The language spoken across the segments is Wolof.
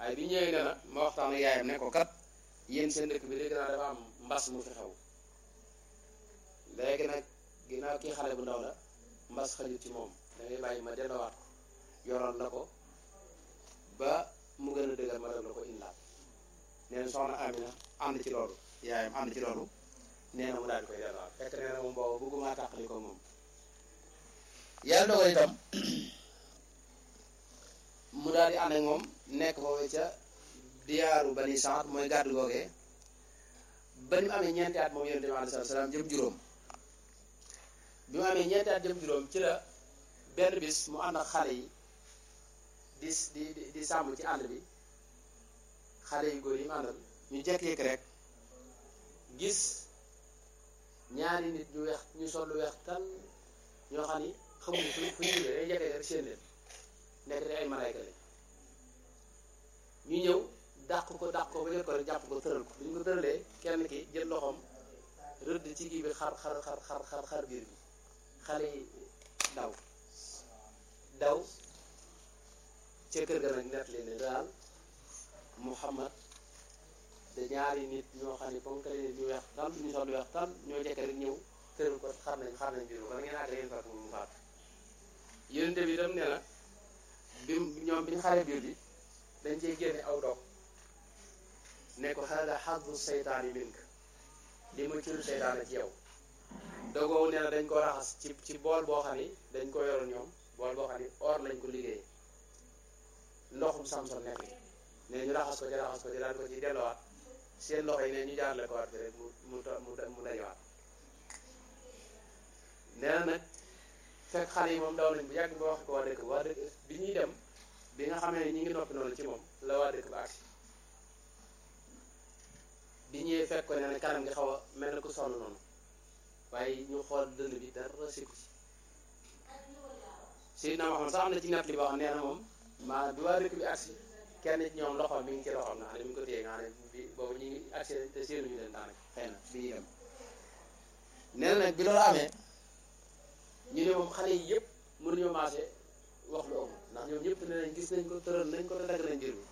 waaye bi ñëwee ne na ma waxtaan ak yaayam ne ko kat yéen seen dëkk bi dégg naa dafa am mbas mu fi xew léegi nag ginnaaw kii xale bu ndaw la mbas xajut ci moom da ngay bàyyi ma delloowaat ko yoroon la ko ba mu gën a dëgër ma doog la ko indaat nee na soxna Amina ànd ci loolu yaayam ànd ci loolu nee na mu daal di koy delloowaat fekk nee na moom boobu bëgguma tàqali ko moom yàlla dogal itam mu daal di ànd ak moom nekk foofu ca diyaaru bani saat mooy gàddu googee ba ni mu amee ñeenti at moom yonente bi alayhi salaam jëm juróom bi mu amee ñeenti at jëm juróom ci la benn bis mu ànd ak xale yi di di di sàmm ci ànd bi xale yu góor yi mu àndal ñu jekk-yekk rek gis ñaari nit ñu weex ñu sol lu weex tan ñoo xam ni xamuñu fu fu ñu jógee day jekkee rek seen leen nekk te ay malayka lañ ñu ñëw dàq ko dàq ko ba jot ko rek jàpp ko tëral ko bu ñu ko tëralee kenn ki jël loxoom rëdd ci kii bi xar xar xar xar xar xar biir bi xale yi daw daw ca kër ga nag nett leen ne daal Muhammad da ñaari nit ñoo xam ne ponk nit ñu weex tal ñu sol weex tal ñoo jekk rek ñëw tëral ko xar nañ xar nañ biir bi kon ngeen àgg yéen fekk mu faatu yonente bi itam nee na bi ñoom bi ñu xaree biir bi dañ cey génne aw dog ne ko hada xaddu seytaani mink li ma curu seytaane ci yow dogoowu nee na dañ ko raxas ci ci bool boo xam ni dañ ko yoroon ñoom bool boo xam ni or lañ ko liggéeyee ndoxum samson nekk ne ñu raxas ko ci raxas ko ci daan ko ci delluwaat seen loxo yi ne ñu jaarale ko waat bi rek mu mu mu mu dañuwaat nee na nag fekk xale yi moom daw nañ bu yàgg ba wax ko waa dëkk waa dëkk bi ñuy dem bi nga xamee ne ñi ngi noppi noonu ci moom la waa dëkk ba agsi bi ñëwee fekk ko ne ne kanam gi xaw a mel na ku sonn noonu waaye ñu xool dënd bi dara sikku ci Seydina Muhammad sax am na ci nett li boo xam nee na moom maa bi waa dëkk bi agsi kenn ci ñoom loxoom mi ngi ci loxoom nga xam ne mi ngi ko téye nga xam ne bi boobu ñu ngi agsi te séenuñu leen daanaka xëy na bi ñuy dem nee na nag bi loolu amee ñu ne moom xale yi yëpp mënuñoo maase wax lu amul ndax ñoom ñëpp ne nañ gis nañ ko tëral nañ ko te dagg nañ mbir bi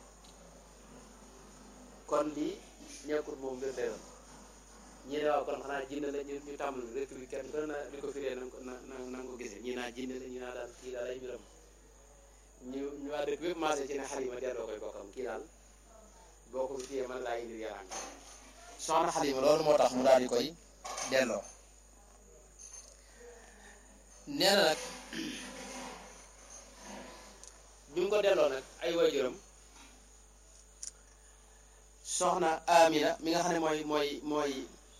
kon lii ñekkut moom mbir teeral ñi ne waaw kon xanaa jinne la ñu ñu tàmbali rek bi kenn gën na di ko firee na ko na na nga ko gisee ñi naa jinne la ñi naa daal kii daal ay mbiram ñu ñu waa dëkk bépp maase ci ne xalima delloo koy bokkam kii daal boo ko fi téyee man laa indi yaram soxna xalima loolu moo tax mu daal di koy delloo nee na nag bi mu ko delloo nag ay waajuram soxna Amina mi nga xam ne mooy mooy mooy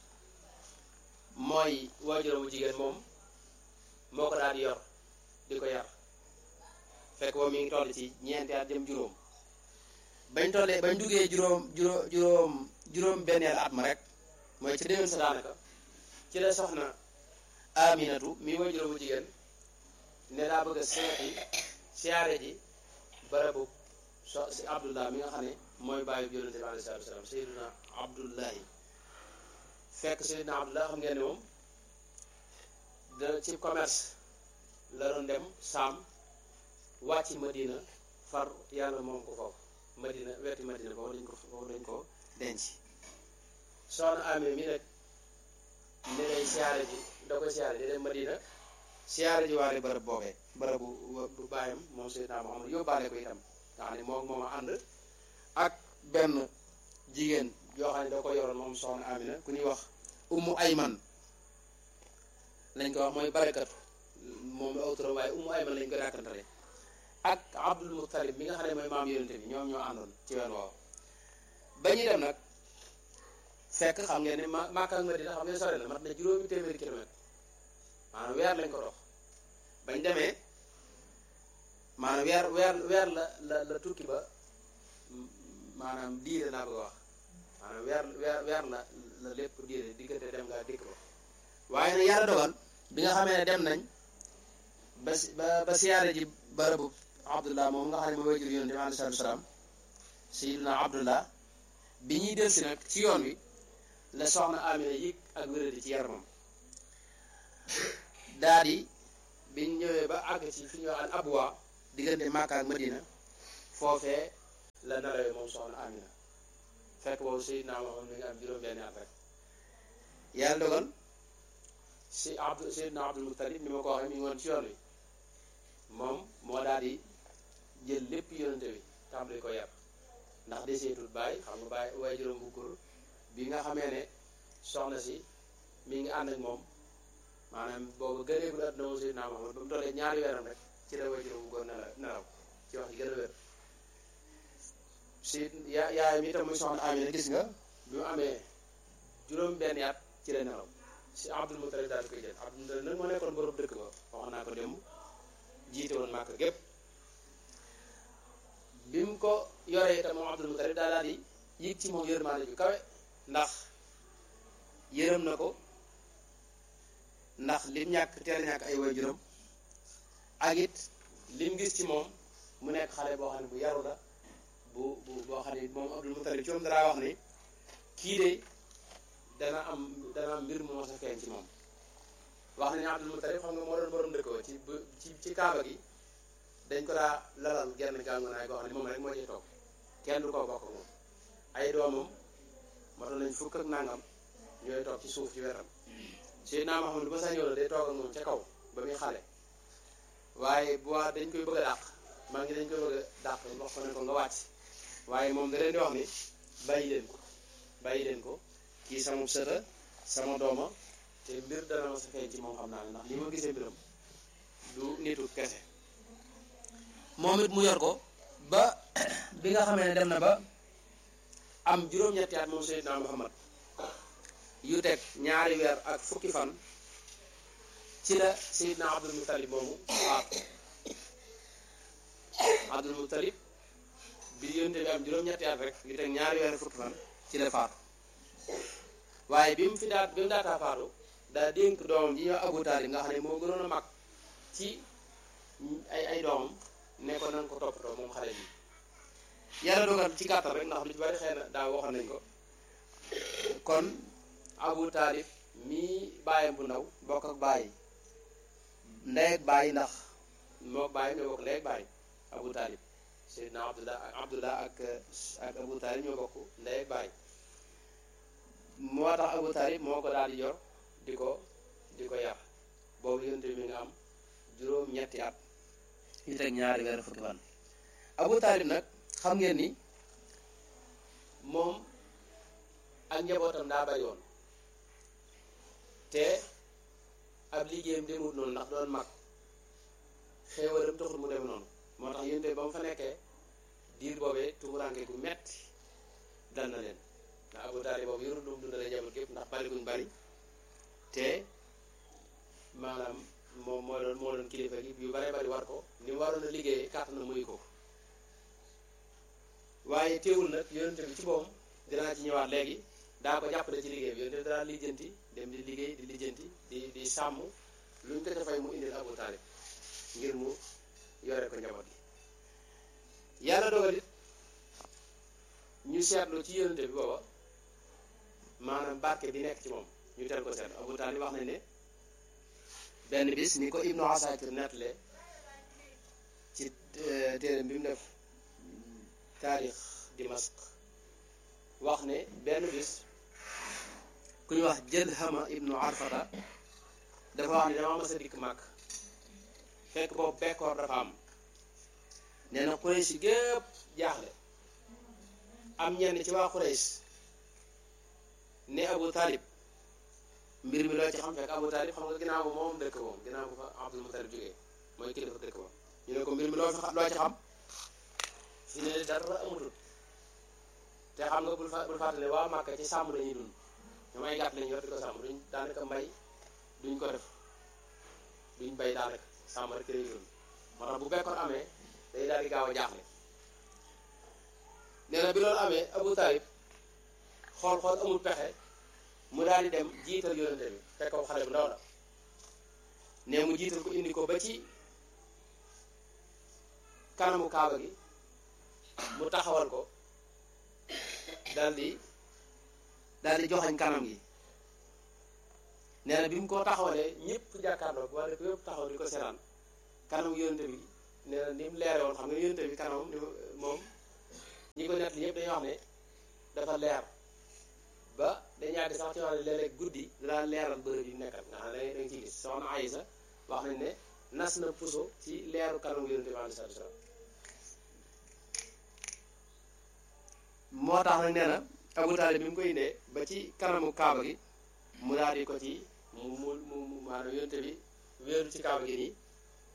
mooy waajuramu jigéen moom moo ko daal di yor di ko yar fekk boobu mi ngi toll ci ñeenti at jëm juróom bañ tollee bañ duggee juróom juróom juróom juróom benneel at ma rek mooy ci déwén sa daanaka ci la soxna Aminatu mi waajuramu jigéen ne daa bëgg a seeti siyaare ji barabu so si Abdullah mi nga xam ne mooy bàyyi bi yonente bi alayhi salaatu wasalaam Seydina Abdullahi fekk Seydina Abdullah xam ngeen ne moom da ci commerce la doon dem saam wàcc Madina far yàlla moom ko foofu Madina wetti Madina foofu dañ ko foofu dañ ko denc soxna amee mi nag ni lay siyaare ji da koy siyaare di dem Madina siyaare ji waale bërëb boobee bërëbu bu bàyyam moom Seydina Muhammad yóbbaale ko itam nga xam ne moom moom a ànd ak benn jigéen yoo xam ne da ko yoroon moom soxna Amina ku ñuy wax ummu ayman lañ ko wax mooy barakatu moom la autorom waaye ummu ayman lañ ko dàkkantale ak abdul muttalib mi nga xam ne mooy maam yonente bi ñoom ñoo àndoon ci wen woow ba ñuy dem nag fekk xam ngeen ne ma Makka ak Madina xam ngeen sore na mat na juróomi téeméeri kilomètre maanaam weer lañ ko dox bañ demee maanaam weer weer weer la la la tukki ba maanaam diire naa bëgg a wax maanaam weer weer weer la la lépp diire diggante dem nga dikk ba waaye nag yàlla dogal bi nga xamee ne dem nañ ba ba ba siyaare ji barabu abdullah moom nga xam ne ma wajur yonente bi alayhi salaatu wasalaam sayiduna abdullah bi ñuy delsi nag ci yoon wi la soxna amina yëg ak wéradi ci yaramam daa di biñ ñëwee ba àgg ci fi ñuy wax al abwa diggante Makka ak Madina foofee la nelawee moom soxna Amina fekk boobu Seydina Muhammad mi ngi am juróom-benni at rek yàlla dogal si Abdu Seydina Abdul Muttalib ni ma ko waxee mi ngi woon ci yoon wi moom moo daal di jël lépp yonente bi tàmbali ko yar ndax deseetul bàyyi xam nga bàyyi waaye juróom bu góor bi nga xamee ne soxna si mi ngi ànd ak moom maanaam boobu gëneegul àdduna moom Seydina Muhammad ba mu tollee ñaari weeram rek ci la waaye juróom bu góor nelaw nelaw ci wax yi gën a wér si yaa yaayam itam muy soxna Amina gis nga bi mu amee juróom benn at ci la nelaw si Abdul Mutalib daal di koy jël Abdul Mutalib nag moo nekkoon borom dëkk ba wax naa ko démb jiite woon màkk gépp bi mu ko yoree itam moom Abdul Mutalib daal daal di yëg ci moom yërmaande ju kawe ndax yërëm na ko ndax lim ñàkk teel ñàkk ay waajuram ak it lim gis ci moom mu nekk xale boo xam ne bu yaru la bu bu boo xam ne moom Abdul Mutalib ci moom dara wax ni kii de dana am dana am mbir mu mos a feeñ ci moom wax nañu Abdul Mutalib xam nga moo doon borom dëkk ba ci ci ci kaaba gi dañ ko daa lalal genn gàngunaay goo xam ne moom rek moo ciy toog kenn du ko bokk moom ay doomam motoon nañ fukk ak nangam ñooy toog ci suuf ci wetam Seydina Muhammad ba saa ñëw la day toog ak moom ca kaw ba muy xale waaye bu waa dañ koy bëgg a dàq maa ngi dañ koy bëgg a dàq wax ko ne ko nga wàcc waaye moom da leen di wax ni bàyyi leen ko bàyyi leen ko kii sama sëta sama dooma te mbir dana ma sa feeñ ci moom xam naa ne ndax li ma gisee mbiram du nitu kese moom it mu yor ko ba bi nga xamee ne dem na ba am juróom-ñetti at moom Seydina Muhammad yu teg ñaari weer ak fukki fan ci la Seydina Abdul Muttalib moomu faatu Abdul Muttalib bi yonte bi am juróom-ñetti at rek yu teg ñaari weer ak fukki fan ci la faatu waaye bi mu fi daat bi mu daataa faatu daa dénk doomam ji ñoo Abu Taalib nga xam ne moo gënoon a mag ci ay ay doomam ne ko nan ko toppatoo moom xale bi yàlla dogal ci gàttal rek ndax lu ci bari xëy na daa waxoon nañ ko kon Abu Taalib mii bàyyam bu ndaw bokk ak bàyyi ndey ak bàyyi ndax moo bàyyi ñoo bokk ndey ak bàyyi Abu Taalib Seydina Abdullah Abdullah ak ak Abu Taalib ñoo bokk ndey ak bàyyi moo tax Abu Taalib moo ko daal di yor di ko di ko yar boobu yonte mi nga am juróom ñetti at yu teg ñaari weer fukki fan Abu Taalib nag xam ngeen ni moom ak njabootam daa bari woon te ab liggéeyam demut noonu ndax doon mag xéewalam taxul mu dem noonu moo tax yonte ba mu fa nekkee diir boobee tumuranke gu metti dal na leen ndax Abu Taalib boobu yorul lu mu dundale njaboot gépp ndax bari guñ bari te maanaam moom moo doon moo doon kilifa gi yu bare bari war ko ni mu waroon a liggéeyee kàttan na muy ko waaye teewul nag yonente bi ci boom dinaa ci ñëwaat léegi daa ko jàppale ci liggéey bi yonente bi daa lijjanti dem di liggéey di lijjanti di di sàmm lu ñu ko defay mu indil Abu Taalib ngir mu yore ko njaboot gi yàlla dogal it ñu seetlu ci yonente bi booba maanaam barke bi nekk ci moom ñu teel ko seetlu Abu Taalib wax nañ ne benn bis ni ko Ibnu Asakir nettale ci téeram bi mu def taarix Dimask wax ne benn bis ku ñu wax jël Hama Ibnu Arfata dafa wax ne dama mas a dikk màkk fekk boobu bekkoor dafa am nee na Quraysh gépp jaaxle am ñenn ci waa Quraysh ne Abu Talib mbir mi loo ci xam fekk Abu Talib xam nga ginnaaw ba moom dëkk moom ginnaaw ba fa Abdul Mutalib jógee mooy kilifa dëkk ba ñu ne ko mbir mi loo fi loo ci xam fi ne dara amatul te xam nga bul fa bul fàttale waa Màkka ci sàmm lañuy dund ñoom ay gàtt lañu yor di ko sàmm duñ daanaka mbay duñ ko def duñ bay daanaka sàmm rek lañuy dund moo tax bu bekkoon amee day daal di gaaw a jaaxle nee na bi loolu amee Abu Talib xool xool amul pexe mu daal di dem jiital yonente bi fekk ko xale bu ndaw la ne mu jiital ko indi ko ba ci kanamu kaaba gi mu taxawal ko daal di daal di joxañ kanam gi nee na bi mu ko taxawalee ñëpp jàkkaarloo waa dëkk yëpp taxaw di ko seetaan kanam yonente bi nee na ni mu leere woon xam nga yonente bi kanamam ni moom nett li yëpp dañuy wax ne dafa leer ba dañu yàgg sax ci wax ne léeg-léeg guddi dinaa leeral bërëb yi nekkat nga xam ne da nga ciy gis soxna Aysa wax nañ ne nas na puso ci leeru kanamu yonente bi aleyhi salaatu wa salaam moo tax nag nee na Abu Taalib bi mu koy indee ba ci kanamu kaaba gi mu daal di ko ci mu mu mu maanaam yonente bi wéeru ci kaaba gi nii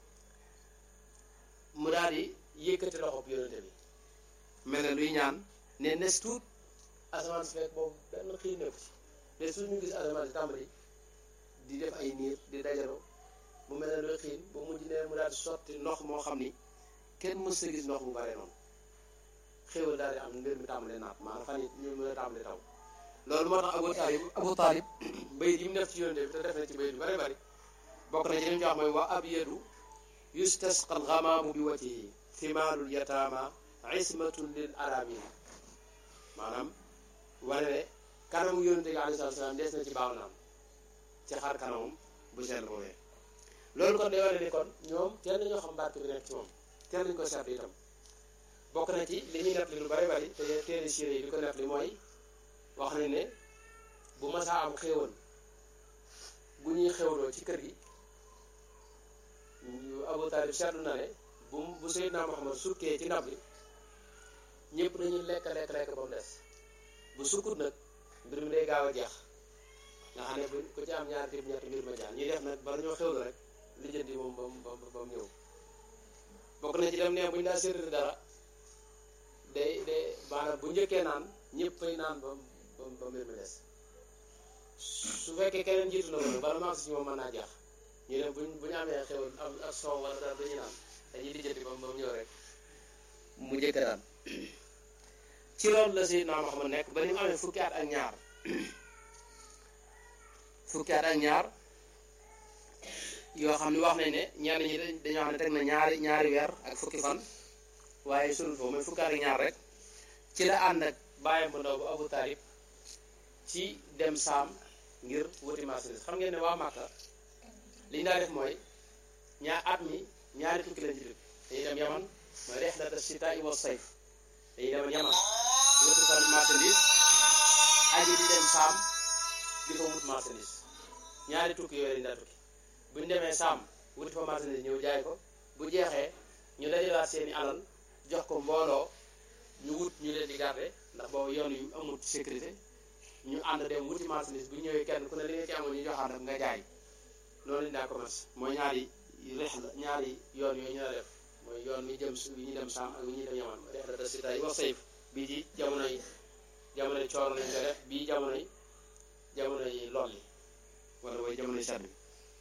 mu daal di yëkkati loxo bi yonente bi mel ne luy ñaan ne nes tuut asamaan si fekk boobu benn xiin nekku ci nes tuut ñu gis asamaan si tàmbali di def ay niir di dajaloo mu mel ne luy xiin ba mujj ne mu daal di sotti ndox moo xam ni kenn mës sa gis ndox mu bare noonu xéwal daal di am mbir mi tàmbalee naat maanaam fan yi ñu mën a tàmbalee taw loolu moo tax Abu Taalib Abu Taalib bayit yi mu def ci yonente bi te def na ci bayit yu bari bari bokk na ci li mu wax mooy wa abyadu yustasqa alxamaamu bi wajhihi thimaalul yataama ismatun lil aramin maanaam wane ne kanamu yonente bi alayhi salaatu salaam des na ci baaw naan ci xar kanamam bu sell boobee loolu kon day wane ne kon ñoom teel nañoo xam barke bi nekk ci moom teel nañu ko seetlu itam bokk na ci li ñuy nett li lu bari bari te téere siire yi di ko nett li mooy wax nañ ne bu masaa am xéewal bu ñuy xéwloo ci kër gi Abu Taalib seetlu na ne bu bu Seydina Muhammad sukkee ci ndab li ñëpp dañuy lekk lekk lekk ba mu des bu sukkut nag mbir mi day gaaw a jeex nga xam ne bu ku ci am ñaari tib ñetti mbir ma jaan ñuy def nag bala ñoo xewlu rek lijjanti moom ba mu ba mu ñëw bokk na ci dem ne bu ñu daa séddale dara day day maanaam bu njëkkee naan ñëpp fay naan ba ba ba mbir mi des su fekkee keneen jiitu na ko bala maa si moom mën naa jeex ñu ne buñ bu ñu amee xewal am ak soow wala dara dañuy naan dañuy lijjanti ba mu ñëw rek mu njëkk daan ci loolu la Seydina Muhammad nekk ba ni mu amee fukki at ak ñaar fukki at ak ñaar yoo xam ne wax nañ ne ñenn ñi dañoo xam ne teg na ñaari ñaari weer ak fukki fan waaye sunu foofu mooy fukki at ak ñaar rek ci la ànd ak bàyyam bu ndaw bu Abu Taalib ci dem saam ngir wuti marchandise xam ngeen ne waa Màkka li ñu daa def mooy ñaar at mi ñaari tukki lañ ci dëkk dañuy dem yaman mooy rihlata shitaa'i wa sayf dañuy dem yaman wuti fa marchandise aji di dem saam di fa wut marchandise ñaari tukki yooyu lañu daa tukki bu ñu demee saam wuti fa marchandise ñëw jaay ko bu jeexee ñu dajalaat seeni alal jox ko mbooloo ñu wut ñu leen di garder ndax boobu yoon yu amul sécurité ñu ànd dem wuti marchandise bu ñëwee kenn ku ne li nga ci amoon ñu joxaat nag nga jaay noonu lañu daa commerce mooy ñaari rex la ñaari yoon yooyu ñu la def mooy yoon wi jëm wi ñu dem saam ak wi ñuy dem yaman rex la ta sita yi wax sayf bii ci jamonoy jamonoy coor lañ ko def bii jamonoy jamonoy lool yi wala mooy jamonoy sedd bi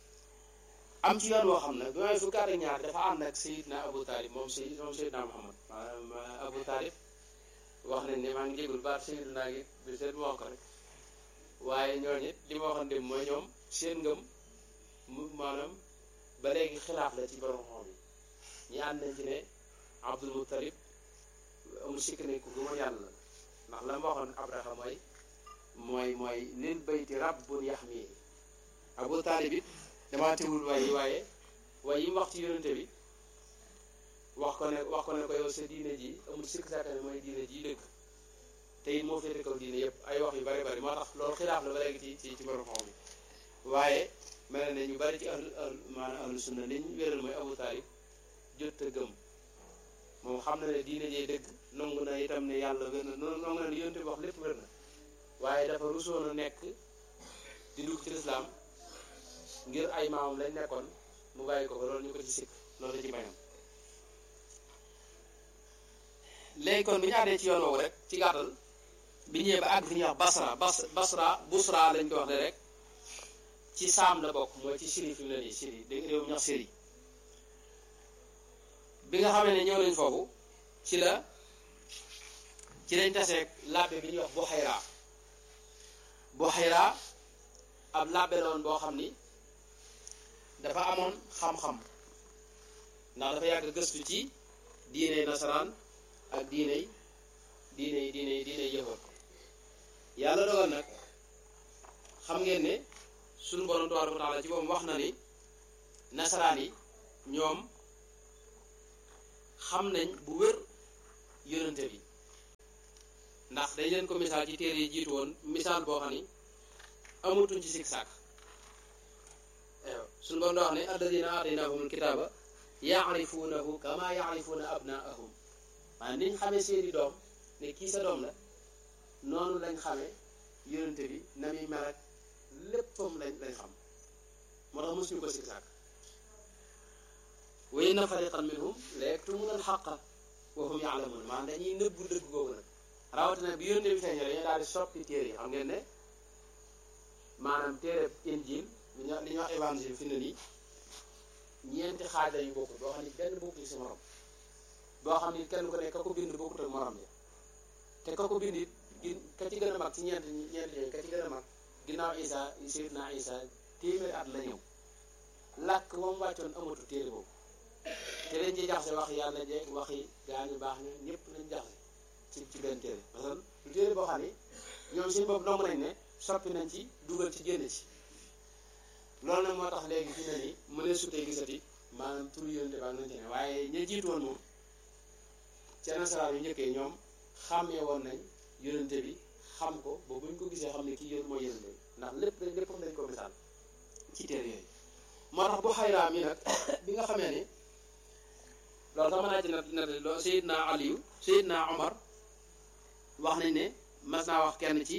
am ci yoon woo xam nag bi may fukki at ak ñaar dafa ànd ak Seydina Abu Talib moom Seyd moom Seydina Muhammad maanaam Abu Talib wax nañ ne maa ngi jégul baat Seydou naa ngi bi seet ma wax ko rek waaye ñooñu it li ma waxoon dem mooy ñoom seen ngëm mu maanaam ba léegi xilaaf la ci borom xam yi ñi ànd nañ ci ne Abdul Muttalib amul sikk ne ku gëmoon yàlla la ndax la ma waxoon Abraha mooy mooy mooy lil bayti rabbun yaxmi Abu Talib it damaa teewul waaye waaye waaye yi mu wax ci yonente bi wax ko ne wax ko ne ko yow sa diine ji amul sikk sàkk ne mooy diine ji dëgg te it moo féete kaw diine yëpp ay wax yu bari bari moo tax loolu xilaaf la ba léegi ci ci ci borom xam bi waaye mel na ne ñu bari ci ahlu maanaam ahlu sunna li ñu wéral mooy Abu Talib jot a gëm moom xam na ne diine jee dëgg nangu na itam ne yàlla wér na nangu na ne yonente bi wax lépp wér na waaye dafa rusoon a nekk di dugg ci lislaam ngir ay maamam lañ nekkoon mu bàyyi ko ko loolu ñu ko ci sikk loolu la ci bañam léegi kon bi ñu àndee ci yoon woowu rek ci gàttal bi ñëwee ba àgg fi ñuy wax Basra Bas Basra Busra lañ ko wax ne rek ci saam la bokk mooy ci Syrie fi mu ne nii Syrie dégg réew mi ñuy wax Syrie bi nga xamee ne ñëw nañ foofu ci la ci lañ taseeg labbe bi ñuy wax Buhayra Buhayra ab labbe la woon boo xam ni dafa amoon xam-xam ndax dafa yàgg gëstu ci diine nasaraan ak diiney diiney diiney diiney yëfër yàlla dogal nag xam ngeen ne suñu borom tabaaraka wa taala ci boobu wax na ni nasaraan yi ñoom xam nañ bu wér yonente bi ndax dañ leen ko misaal ci téere yi jiitu woon misaal boo xam ni amatuñ ci sikk sàkk suñu borom da wax ne alladina aataynahumul kitaaba yaarifuunahu kama yaarifuuna abnaahum maanaam niñ xamee seeni doom ne kii sa doom la noonu lañ xamee yonente bi na muy mel ak léppam lañ lañ xam moo tax mosuñu ko sikk sàkk wa inna fariqan minhum la yaktumuna alxaqa wa hum yaalamuun maanaam dañuy nëbbu dëgg googu nag rawatina bi yonente bi feeñee dañuy daal di soppi téere yi xam ngeen ne maanaam téere injil li ñuy li ñuy wax évangile fi ne nii ñeenti xaaj lañu bokkul boo xam ni benn bokkul ci morom boo xam ni kenn ku ne ka ko bind bokkut ak morom ja te ka ko bind it ka ci gën a mag ci ñeent ñeent ñooyu ka ci gën a mag ginnaaw Isa Seydina Isa téeméeri at la ñëw làkk moom wàccoon amatu téere boobu te dañ ci jaxase wax yàlla jeeg waxi gaa ñu baax ñu ñëpp lañ jaxase ci ci benn téere parce que lu téere boo xam ni ñoom seen bopp nomb nañ ne soppi nañ ci dugal ci génn ci loolu nag moo tax léegi fi ne nii mu ne sutee gisati maanaam turu yonente baa nañ ci ne waaye ña jiitu woon moom ci nasaraan yu njëkkee ñoom xàmmee woon nañ yonente bi xam ko ba buñ ko gisee xam ne kii yón mooy yonente bi ndax lépp dañ lépp dañ ko misaal ci téere yooyu moo tax bu xayraam yi nag bi nga xamee ni loolu sax mën naa ci nat nat loo Seydina Aliyu Seydina Omar wax nañ ne mas naa wax kenn ci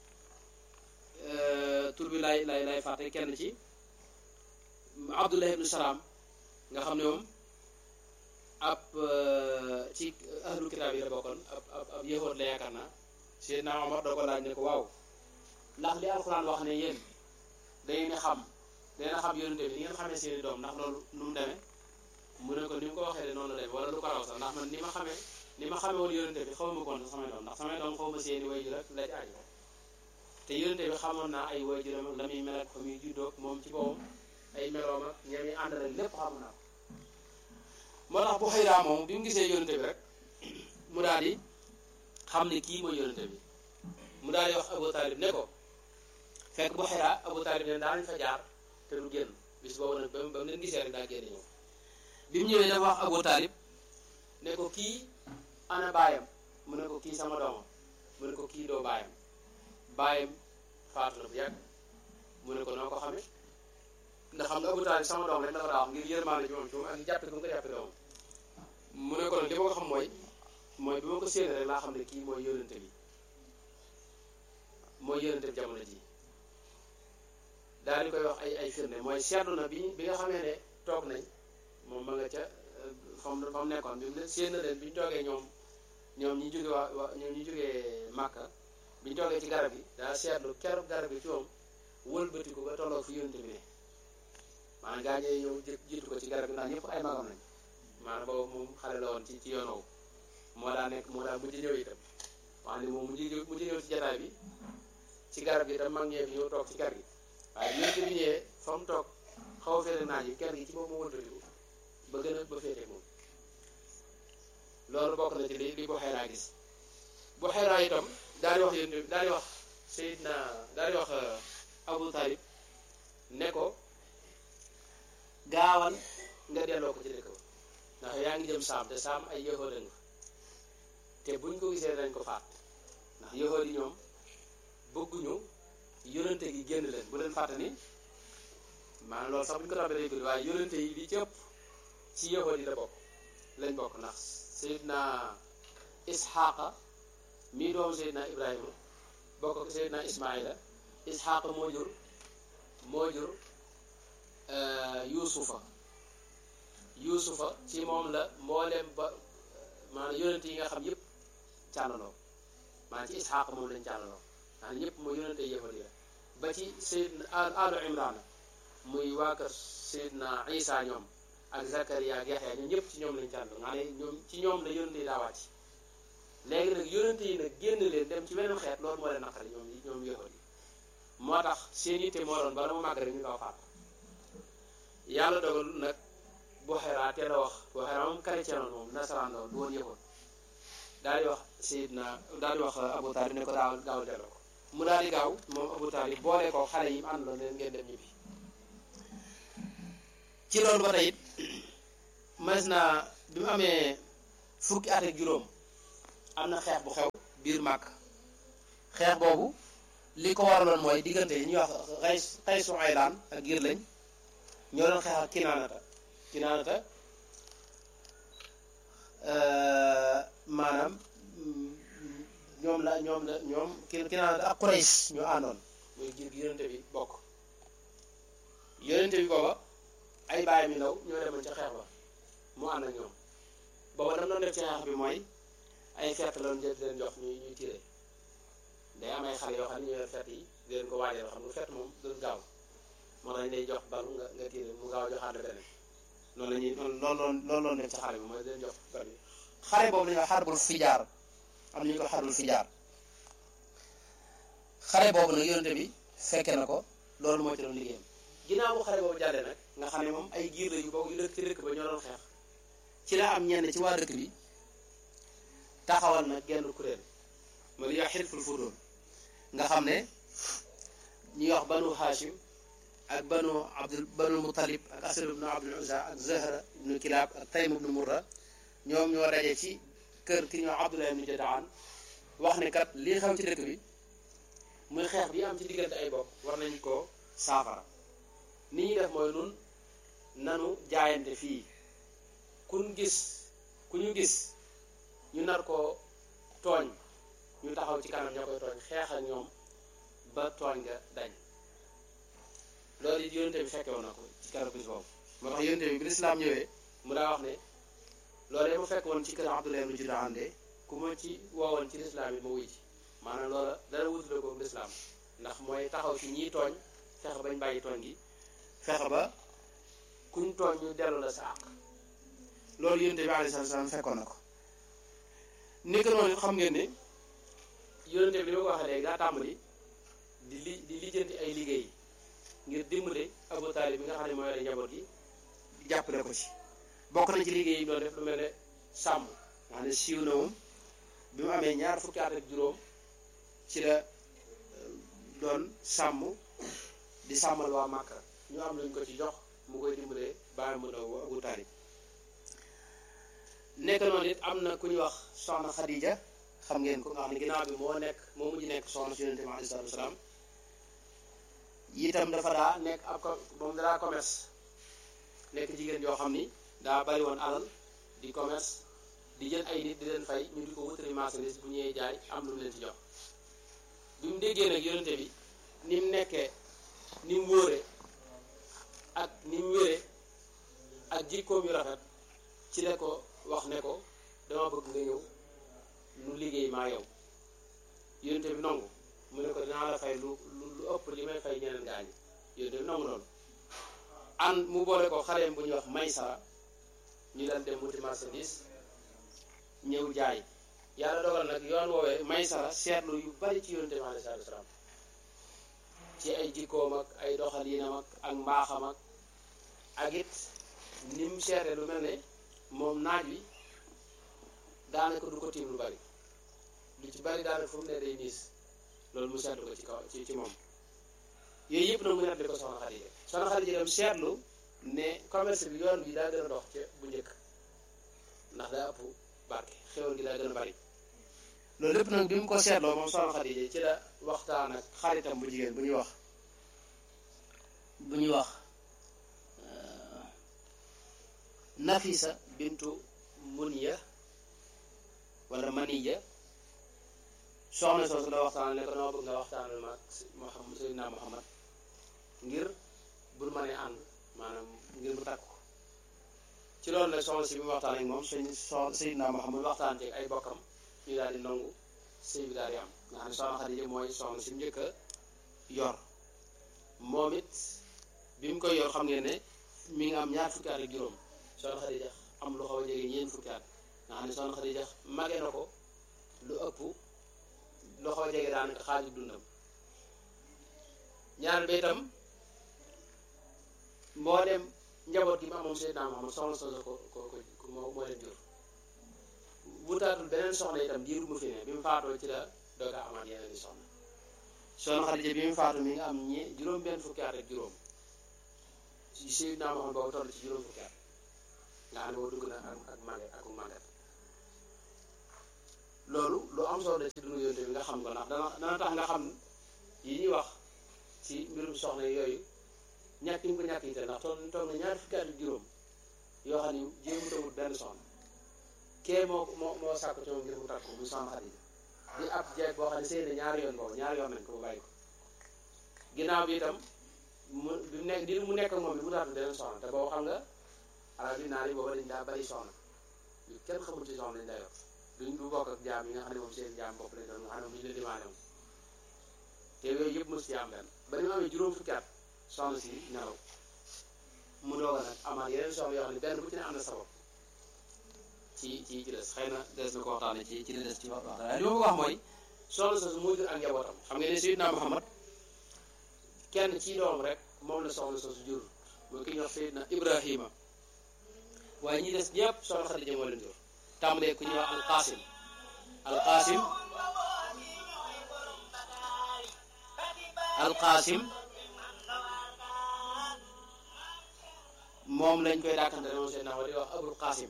tur bi lay lay lay fàtte kenn ci Abdullah ibnu Salaam nga xam ne moom ab ci ahlu kitaab yi la bokkoon ab ab ab yahood la yaakaar naa Seydina Omar doo ko laaj ne ko waaw ndax li alxuraan wax ne yéen dangeen xam dangeen xam yonente bi ni ngeen xamee seeni doom ndax loolu nu mu demee mu ne ko ni mu ko waxee de noonu la demee wala lu ko raw sax ndax man ni ma xamee ni ma xamee woon yonente bi xaw ma koon samay doom ndax samay doom xaw ma seeni wayjur rek la ci aju te yonente bi xamoon naa ay wayjuram ak la muy mel ak fa muy juddoog moom ci boppam ay meloom ak ñoom yi ànd rek lépp xamoon naa ko moo tax bu xëyraa moom bi mu gisee yonente bi rek mu daal di xam ne kii mooy yonente bi mu daal di wax Abu Talib ne ko fekk bu xëyraa Abu Talib ne daanañ fa jaar te du génn bis boobu nag ba mu ba mu leen gisee rek daa génn ñëw bi mu ñëwee dafa wax Abu Talib ne ko kii ana baayam mu ne ko kii sama doomam mu ne ko kii doo baayam baayam faatu na bu yàgg mu ne ko noo ko xamee ndax xam nga Abu Talib sama doom rek la ko daa wax ngir yërmaande ci moom ci moom ak jàppe ko mu ko jàppe doomam mu ne ko nag li ma ko xam mooy mooy bi ma ko séenee rek laa xam ne kii mooy yónente bi mooy yónente bi jamono ji daal di koy wax ay ay firnde mooy seetlu na bi bi nga xamee ne toog nañ moom ma nga ca fam fa mu nekkoon bi mu ne séen na leen bi ñu toogee ñoom ñoom ñi jóge waa waa ñoom ñi jógee Màkka bi ñu toogee ci garab yi daa seetlu keroog garab yi ci moom wëlbatiku ba tolloo fi yónente bi ne maanaam gaa ñee ñëw jiitu ko ci garab yi ndax ñëpp ay magam lañ maanaam boobu moom xale la woon ci ci yoon woowu moo daa nekk moo daa mujj ñëw itam wax ni moom mujj mujj ñëw ci jataay bi ci garab gi itam mag ñee fi ñëw toog ci kër gi waaye yonente bi ñëwee fa mu toog xaw a féete naaj yi kër gi ci moom moo wëlbatiku ba gën a ba féete moom loolu bokk na ci li li bu xeeraa gis bu xeeraa itam daal di wax yéen daal di wax Seydina daal di wax Abu Talib ne ko gaawal nga delloo ko ci dëkk ba ndax yaa ngi jëm saam te saam ay yëhood nga te buñ ko gisee dañ ko faat ndax yëhood yi ñoom bëgguñu yonente gi génn leen bu leen fàtte ni maanaam loolu sax buñ ko toppee day gudd waaye yonente yi li ci ëpp ci yëhood yi la bokk lañ bokk ndax Seydina Isxaaqa mii doom Seydina Ibrahima bokk ak Seydina Ismaila Isxaaqa moo jur moo jur Yuusufa Yuusufa ci moom la mbooleem ba maanaam yonente yi nga xam yëpp càllaloo maanaam ci Isxaaqa moom lañ càllaloo maanaam ñëpp mooy yonente yëfal yi la ba ci Seydina alu Imraan muy waa kër Seydina Isa ñoom ak Zakaria ak Yaxya ñoom ñëpp ci ñoom lañ càllaloo nga ne ñoom ci ñoom la yonente yi daa wàcc léegi nag yonente yi nag génn leen dem ci beneen xeet loolu moo leen naqari ñoom ñoom yëfal yi moo tax seen yitte moo doon bala mu màgg rek ñu kaw faat yàlla dogal nag bu xeraa teel a wax bu xeraa moom chrétien la moom nasaraan la du woon yëgoon daal di wax Seydina daal di wax Abu Talib ne ko daawal daawal delloo ko mu daal di gaaw moom Abu Talib boole ko xale yi mu àndaloon leen ngeen dem ñibbi ci loolu ba tey it mas na bi mu amee fukki at ak juróom am na xeex bu xew biir màkk xeex boobu li ko waraloon mooy diggante yi ñuy wax xay xaysu aylaan ak giir lañ ñoo doon xeex ak kinaanata kinaanata maanaam ñoom la ñoom la ñoom ki kinaanata ak Quraysh ñoo àndoon muy giir gi yonente bi bokk yonente bi booba ay bàyyi mi ndaw ñoo demoon ca xeex ba mu ànd ak ñoom booba dam doon def ci xeex bi mooy ay fett loon jël di leen jox ñuy ñuy tiré day am ay xale yoo xam ne ñoo yor fett yi di leen ko waajal xam nga fett moom doon gaaw moo tax day jox balu nga nga tiré mu gaaw joxaat la beneen loolu la ñuy loolu loolu loolu loon def ci xare bi mooy di leen jox bal bi xare boobu dañuy wax xarbul fijaar am nañu ko xarbul fijaar xare boobu nag yonente bi fekke na ko loolu moo ci doon liggéeyam ginnaaw bu xare boobu jàllee nag nga xam ne moom ay giir la yu bokk yu dëkk ci dëkk ba ñoo doon xeex ci la am ñenn ci waa dëkk bi taxawal nag genn kuréel ma li ñuy wax xilful fudool nga xam ne ñuy wax banu hashim ak banu abdul banu mutalib ak asad ibnu abdul uzza ak zahra ibnu kilaab ak taym ibnu murra ñoom ñoo daje ci kër ki ñoo abdullah ibnu jadaan wax ne kat lii xew ci dëkk bi muy xeex bi am ci diggante ay bokk war nañ ko saafara ni ñuy def mooy nun nanu jaayante fii kun gis ku ñu gis ñu nar ko tooñ ñu taxaw ci kanam ñoo koy tooñ xeex ak ñoom ba tooñ nga dañ loolu it yonente bi fekke woon na ko ci keroog bis boobu moo tax yonente bi bi lislaam ñëwee mu daa wax ne loolu mu fekk woon ci kër Abdullah ibn Judaan de ku ma ci woowoon ci lislaam it ma wuy ci maanaam loola dara wutule ko lislaam ndax mooy taxaw ci ñiy tooñ fexe bañ bàyyi tooñ gi fexe ba kuñ tooñ ñu dellu la sa àq loolu yonente bi alayhi salaam fekkoon na ko nekk noonu xam ngeen ne yonente bi li ma ko waxee léegi daa tàmbali di li di lijjanti ay liggéey ngir dimbale Abu Taalib bi nga xam ne mooy yore njaboot gi jàppale ko ci bokk na ci liggéey yi doon def lu mel ne sàmm nga xam ne siiw na moom bi mu amee ñaar fukki at ak juróom ci la doon sàmm di sàmmal waa Màkka ñu am luñ ko ci jox mu koy dimbale bàyyi mu ndaw Abu Taalib nekk noonu it am na ku ñuy wax soxna Khadija xam ngeen ko nga xam ne ginnaaw bi moo nekk moo mujj nekk soxna si yonente bi alayhi salaatu wasalaam itam dafa daa nekk ab ko moom daa commerce nekk jigéen yoo xam ni daa bari woon alal di commerce di jël ay nit di leen fay ñu di ko wutali marchandise bu ñëwee jaay am lu mu leen ci jox bi mu déggee nag yonente bi ni mu nekkee ni mu wóore ak ni mu wére ak jikkoom yu rafet ci la ko wax ne ko dama bëgg nga ñëw nu liggéey maa yow yonente bi nangu mu ne ko dinaa la fay lu lu ëpp li may fay ñeneen gaañi yonente bi nangu loolu an mu boole ko xaleem bu ñuy wax maysara ñu dal dem wuti marchandise ñëw jaay yàlla dogal nag yoon woowee maysara seetlu yu bari ci yonente bi alayhi salaatu wasalaam ci ay jikkoom ak ay doxalinam ak ak mbaaxam ak ak it ni mu seete lu mel ne moom naaj wi daanaka du ko tiim lu bari lu ci bari daanaka fu mu ne day niis loolu mu seetlu ko ci kaw ci ci moom yooyu yëpp nag mu nettali ko soxna Xadija soxna Xadija dem seetlu ne commerce bi yoon bi daa gën a dox ci bu njëkk ndax daa ëpp barke xéwal gi daa gën a bari loolu lépp nag bi mu ko seetloo moom soxna Xadija ci la waxtaan ak xaritam bu jigéen bu ñuy wax bu ñuy wax Nafisa bintu Muniya wala Maniya soxna soosu la waxtaan ne ko noo bëgg nga waxtaanal ma Muhammad Seydina Muhammad ngir bul ma ne ànd maanaam ngir mu takk ko ci loolu nag soxna si bi mu waxtaan ak moom sëñ Seydina Muhammad waxtaan ci ay bokkam ñu daal di nangu sëy bi daal di am nga xam ne soxna Xadija mooy soxna si mu njëkk a yor moom it bi mu koy yor xam ngeen ne mi ngi am ñaar fukki at ak juróom soxna Xadija am lu xaw a jege ñeent fukki at nga xam ne soxna Xadija mage na ko lu ëpp lu xaw a jege daanaka xaaju dundam ñaar ba itam moo dem njaboot gi mu amoon Seydina Muhammad soxna soosu ko ko ko moo moo leen jur wutaatul beneen soxna itam diiru mu fi ne bi mu faatoo ci la dooga amaat yeneen i soxna soxna Xadija bi mu faatu mi nga am ñe juróom benn fukki at ak juróom ci Seydina Muhammad boobu toll ci juróom fukki at nga xam ne boo dugg na ak ak màgget ak màgget loolu lu am solo la ci dundu yonte bi nga nga xam ko ndax dana dana tax nga xam yi ñuy wax ci mbirum soxna yooyu ñàkk ñu ko ñàkk yi te ndax toog toog na ñaari fukki at ak juróom yoo xam ni jéemu tawut benn soxna kee moo moo moo sàkk ci moom ngir mu takk ko mu soxna Xadija di ab jeeg boo xam ne sëy na ñaari yoon boobu ñaari yoon nañ ko mu bàyyi ko ginnaaw bi itam mu bi mu nekk di mu nekk ak moom bi mu taatu beneen soxna te boobu xam nga arab yi naar yi booba dañ daa bari soxna yu kenn xamul ci soxna lañ daa yor duñ du bokk ak jaam yi nga xam ne moom seen jaam bopp lañ doon nga xam ne moom ñu leen demandé moom te yooyu yëpp mos ci am benn ba ni mu amee juróom fukki at soxna si nelaw mu doog a nag amaat yeneen soxna yoo xam ne benn bu ci ne am na sabab ci ci ci des xëy na des na ko waxtaane ci ci des ci wax waxtaan li ma bëgg wax mooy soxna soosu moo jur ak njabootam xam nga ne Seydina Muhammad kenn ci doom rek moom la soxna soosu jur mooy ki ñuy wax Seydina Ibrahima waaye ñi des ñëpp soxna Xadija moo leen jur tàmbalee ku ñuy wax alqaasim alqaasim alqaasim moom lañ koy dàkkante moom seen naxwa di wax abul qaasim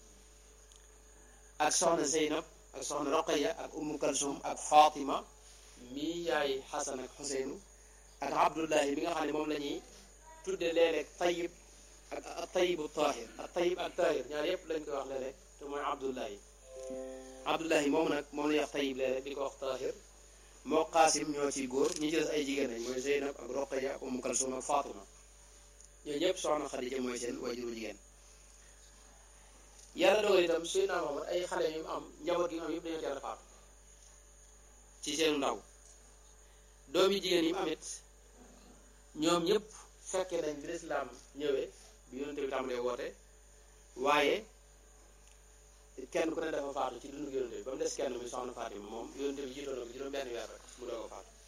ak soxna zeynab ak soxna roqaya ak ummu kalsum ak fatima mii yaay xasan ak xuseynu ak abdullahi bi nga xam ne moom la ñuy tudde léeg-léeg tayib ak ak tayibu tahir ak tayib ak tahir ñaar yépp lañ koy wax léeg-léeg te mooy abdullahi abdullahi moom nag moom la ñuy wax tayib léeg-léeg di ko wax tahir moo qaasim ñoo ci góor ñi ci des ay jigéen lañ mooy zeynab ak roqaya ak ummu kalsum ak fatima ñooñu ñëpp soxna xadija mooy seen wajuru jigéen yàlla dogal itam Seydina Muhammad ay xale yu am njaboot gi mu am yëpp dañoo teel a faatu ci seenu ndaw doom yi jigéen yi mu amit ñoom ñëpp fekkee nañ bi lislaam ñëwee bi yonente bi tàmbalee woote waaye kenn ku ne dafa faatu ci dundu yonente bi ba mu des kenn muy soxna Fatima moom yonente bi jiitoon na ko juróom benn weer rek mu doog a faatu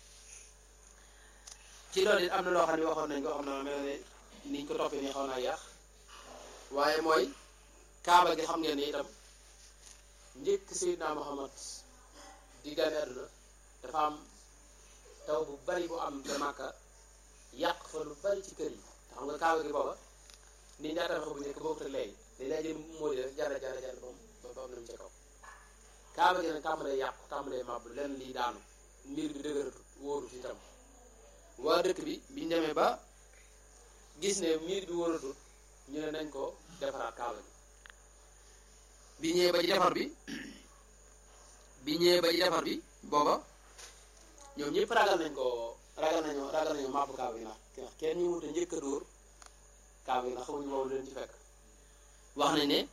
ci loolu it am na loo xam ne waxoon nañ ko xam na mel ne niñ ko toppee nii xaw naa yàq waaye mooy kaaba gi xam ngeen ni itam njëkk Seydina Muhammad di gane àdduna dafa am taw bu bari bu am te Màkka yàq fa lu bari ci kër yi te xam nga kaaba gi booba ni ñaata tabax bu njëkk bokkut ak léegi dañ lay jël moo di rek jara jara jara bam ba ba am nañu ca kaw kaaba gi nag tàmbalee yàqu tàmbalee màbb lenn lii daanu mbir bi dëgëratu wóoru fi itam waa dëkk bi biñ demee ba gis ne miir bi wóoratut ñu ne nañ ko defaraat kaaba gi bi ñëwee ba ci defar bi bi ñëwee ba ci defar bi booba ñoom ñëpp ragal nañ ko ragal nañu ragal nañu màbb kaaba gi ndax ndax kenn ñu mënut a njëkk a dóor kaaba gi ndax xamuñu boobu leen ci fekk wax nañ ne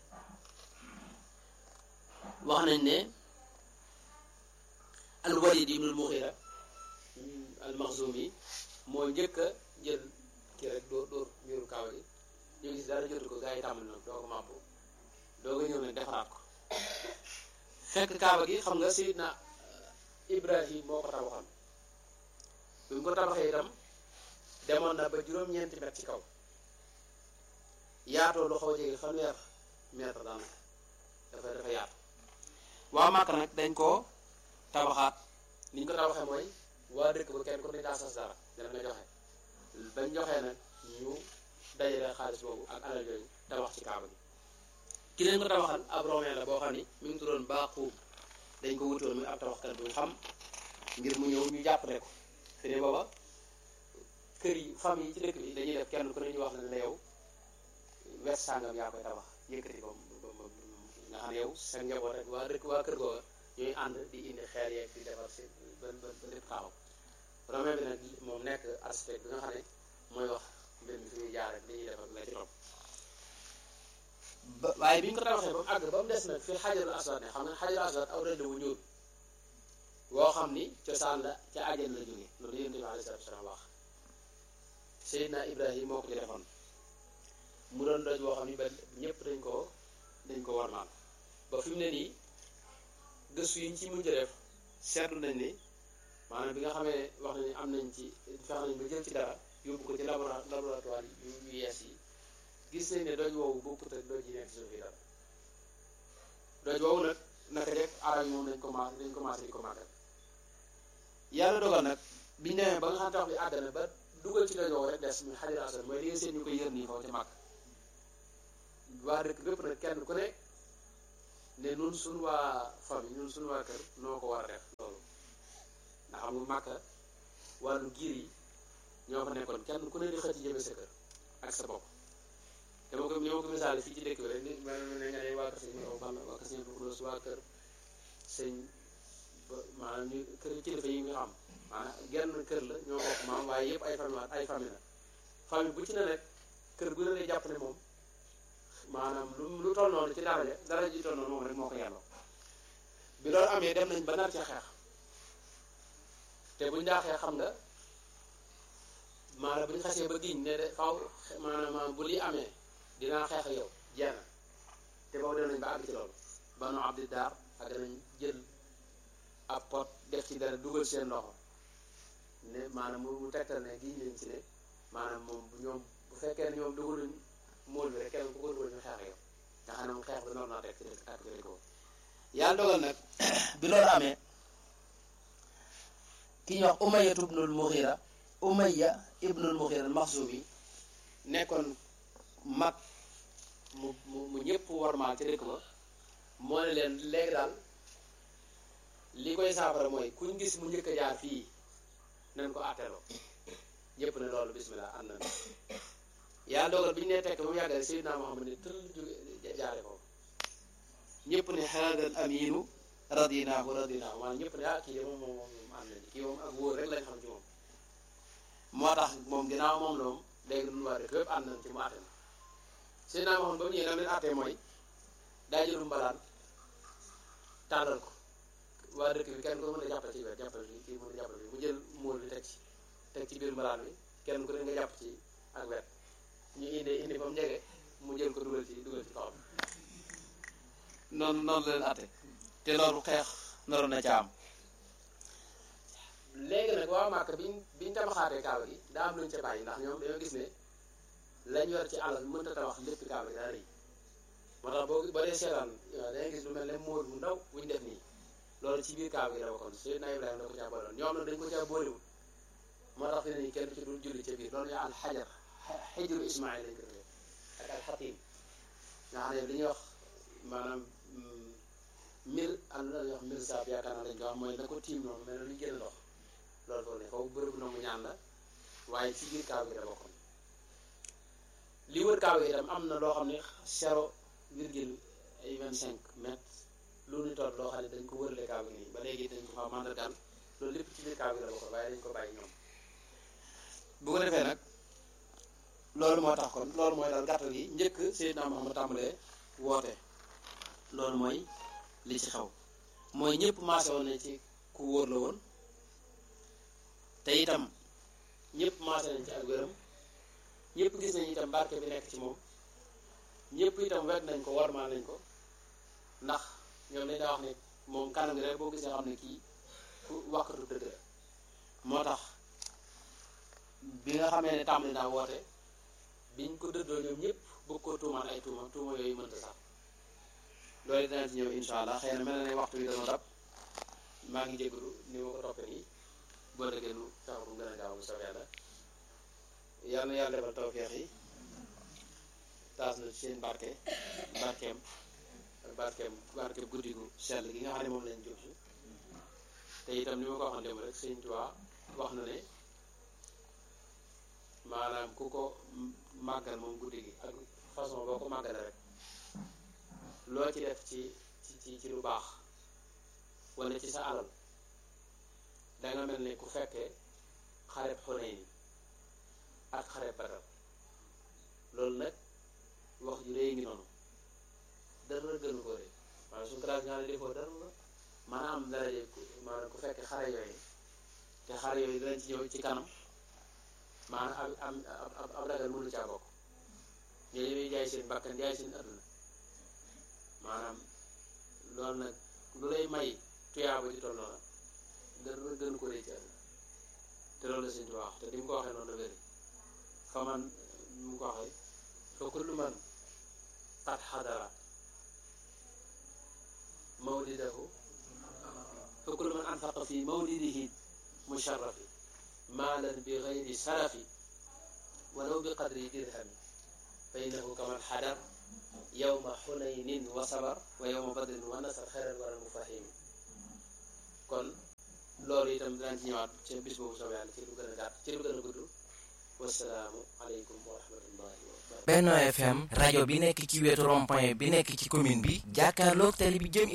wax nañ ne al Walid ibnul Mughira al Maxzumi moo njëkk a jël kii rek dóor dóor miiru kaaba gi ñu gis dara jotu ko gars yi tàmbali nag doo ko màbb doo ko ñëw nag defaraat ko fekk kaaba gi xam nga Seydina Ibrahim moo ko tabaxoon bi mu ko tabaxee itam demoon na ba juróom-ñeenti mètre ci kaw yaatoo lu xaw a jege fanweer mètre daanaka dafa dafa yaatu waa Màkka nag dañ koo tabaxaat ni ñu ko tabaxee mooy waa dëkk ba kenn ku ne daa sas dara dana nga joxe bañ joxee nag ñu dajale xaalis boobu ak alal yooyu tabax ci kaaba gi ki leen ko tabaxal ab romain la boo xam ni mi ngi tuddoon Baaquum dañ ko wutoon muy ab tabaxkat bu xam ngir mu ñëw ñu jàppale ko fi ne booba kër yi famille yi ci dëkk bi dañuy def kenn ku ne ñu wax ne la yow wet sàngam yaa koy tabax yëkkati ko nga xam ne yow sa njaboot rek waa dëkk waa kër googa ñuy ànd di indi xeer yeeg di defar si ba ba ba lépp taxaw romain bi nag moom nekk architecte bi nga xam ne mooy wax mbir mi fi muy jaar rek li ñuy def ak la ci topp ba waaye bi ñu ko tabaxee ba mu àgg ba mu des nag fii xajarul aswad ne xam nga xajarul aswad aw rëdd wu ñuul woo xam ni cosaan la ca àjjan la jóge loolu yonent bi alayhi salaatu wasalaam wax Seydina Ibrahim moo ko ci defoon mu doon doj woo xam ni ba ñëpp dañ ko dañ ko warmaal ba fi mu ne nii gëstu yi ñu ci mujj def seetlu nañ ni maanaam bi nga xamee wax nañu am nañ ci fex nañ ba jël ci dara yóbbu ko ci laboratoire yu yu yees yi gis nañ ne doj woowu bokkut ak doj yi nekk suuf yi dara doj woowu nag naka rek arab yi moom dañ commencé dañ commencé di ko màggal yàlla dogal nag biñu demee ba nga xam tax bi àgg na ba dugal ci doj woowu rek des muy xajar asad mooy li nga seen ñu koy yër nii foofu ci màgg waa dëkk bépp nag kenn ku ne ne nun suñ waa famille ñun suñu waa kër noo ko war a def loolu xam nga màkka wàllu giir yi ñoo fa nekkoon kenn ku ne di xëcc jëme sa kër ak sa bopp dama ko ni ma ko misaale fii ci dëkk bi rek ni ma ne nga ne waa kër sëñ Awa Balla waa kër sëñ Abdou waa kër sëñ maanaam ñu kër kilifa yi nga xam maanaam genn kër la ñoo bokk maam waaye yëpp ay famille ay famille la famille bu ci ne rek kër gu ne lay jàpp ne moom maanaam lu lu toll noonu ci daraja daraja ji toll noonu moom rek moo ko yàlloo bi loolu amee dem nañ ba nar ci xeex te buñ daa xeex xam nga maanaam bu ñu xasee ba giñ ne de faw maanaam bu lii amee dinaa xeex ak yow jeena te boobu dem nañ ba àgg ci loolu banu abdi daar ak nañ jël ab pot def ci dara dugal seen loxo ne maanaam mu tegtal ne giñ nañ ci ne maanaam moom bu ñoom bu fekkee ne ñoom dugaluñ móol bi rek kenn ku ko dugal ñu xeex ak yow nga xam ne moom xeex bi noonu naa teg ci dëkk ak dëkk boobu yàlla dogal nag bi loolu amee ki ñuy wax Umayya ibnul Mughira Umayya ibnul Mughira al-Makhzumi nekkoon mag mu mu mu ñëpp warmaal ci dëkk ba moo ne leen léegi daal li koy saafara mooy kuñ gis mu njëkk a jaar fii nañ ko àtteeloo ñëpp ne loolu bismillah ànd nañ yàlla dogal bi ñu nee tekk ba mu yàggale Seydina Muhammad ne tël jóge jaare foofu ñëpp ne haadal aminu radinaahu radinaahu maanaam ñëpp ne ah kii de moom moom moom ànd nañu kii moom ak wóor rek lañ xam ci moom moo tax moom ginnaaw moom la moom léegi duñu waa dëkk yëpp ànd nañ ci mu àtte na Seydina Muhammad ba mu ñëwee nam leen àttee mooy daa jëlu mbalaan tàllal ko waa dëkk bi kenn ko mën a jàppale ci wet jàppale bi kii mën a jàppale bi mu jël móol bi teg ci teg ci biir mbalaan bi kenn ku ne nga jàpp ci ak wet ñu indi indi ba mu jege mu jël ko dugal ci dugal ci kaw noonu noonu leen atte te loolu xeex naroon na ca am léegi nag waa Màkka biñ biñ tabaxaatee kaaba gi daa am luñ ca bàyyi ndax ñoom dañoo gis ne lañ yor ci alal mënta tabax lépp kaaba gi daa rëy moo tax boo boo dee seetaan dangay gis lu mel ne móol mu ndaw buñ def nii loolu ci biir kaaba gi la bokkoon Seydina Ibrahima da ko caa booloon ñoom nag dañ ko caa boolewul moo tax fi ne nii kenn ci dul julli ca biir loolu ñu al xajar xijru Ismaïl lañ ko defee ak al xatim nga xam ne li ñuy wax maanaam mir am na ñuy wax mir saab yaakaar naa lañ ko wax mooy na ko tiim noonu mel na luy génn ndox loolu foofu ne foofu bërëbu nangu ñaan la waaye ci biir kaaba gi la bokkoon li wër kaaba gi itam am na loo xam ne zéro virgule ay vingt cinq mètres lu ñu toll loo xam ne dañ ko wërale kaaba gi nii ba léegi dañ ko fa mandargal loolu lépp ci biir kaaba gi la bokkoon waaye dañ ko bàyyi ñoom bu ko defee nag loolu moo tax kon loolu mooy daal gàttal gi njëkk Seydina Muhammad tàmbalee woote loolu mooy li ci xew mooy ñëpp maase woon nañ ci ku wóor la woon te itam ñëpp maase nañ ci ak wéram ñëpp gis nañ itam barke bi nekk ci moom ñëpp itam wet nañ ko warmaal nañ ko ndax ñoom dañ daa wax ne moom kanam gi rek boo gisee xam ne kii ku waxatu dëgg la moo tax bi nga xamee ne tàmbali naa woote biñ ko dëddoo ñoom ñëpp bëgg koo tuumaan ay tuuma tuuma yooyu mënta sax loolu dana ci ñëw insha allah xëy na mel na ne waxtu yi dana dab maa ngi jégalu ni ma ko toppee nii boo dëggee nu fexe bu mu gën a gaaw bu soobee yàlla yal na yàlla defal tawfeex yi taas na ci seen barke barkeem ak barkeem barkeem guddi gu sell gi nga xam ne moom lañ jub si te itam ni ma ko waxoon démb rek Sëñ Tuubaa wax na ne maanaam ku ko màggal moom guddi gi ak façon boo ko màggale rek loo ci def ci ci ci lu baax wala ci sa alal danga mel ne ku fekkee xareb Xunayn ak xareb Badar loolu nag wax ju réy ngi noonu dara gënu ko rëy maanaam suñu classe nga ne defoo dara maanaam am daraje maanaam ku fekkee xare yooyu te xare yooyu dinañ ci ñëw ci kanam maanaam am am ab ragal mënu caa bokk ñooñu ñuy jaay seen bakkan jaay seen adduna maanaam loolu nag lu lay may tuyaaba ji toll noonu dara gën ko rëy ci àdduna te loolu la sëñ bi wax te ni mu ko waxee noonu la wéri fa man mu ko waxee fa kullu man qad xadara mawlidahu fa kullu man anfaqa fi mawlidihi musharrafi maalan bi gayri sarafi walaw bi qadri dirhami fa innahu kaman xadar yowma xunaynin wa sabar wa yowma badrin wa nasar xeral wala mu fahimi kon loolu itam dinañ ci ñëwaat ci bis boobu soobee yàlla ci lu gën a gàtt ci lu gën a gudd wasalaamu aleykum wa rahmatullahi wa barakatuh Benno FM rajo bi nekk ci wetu rond-point bi nekk ci commune bi jàkkaarloog télé bi jëm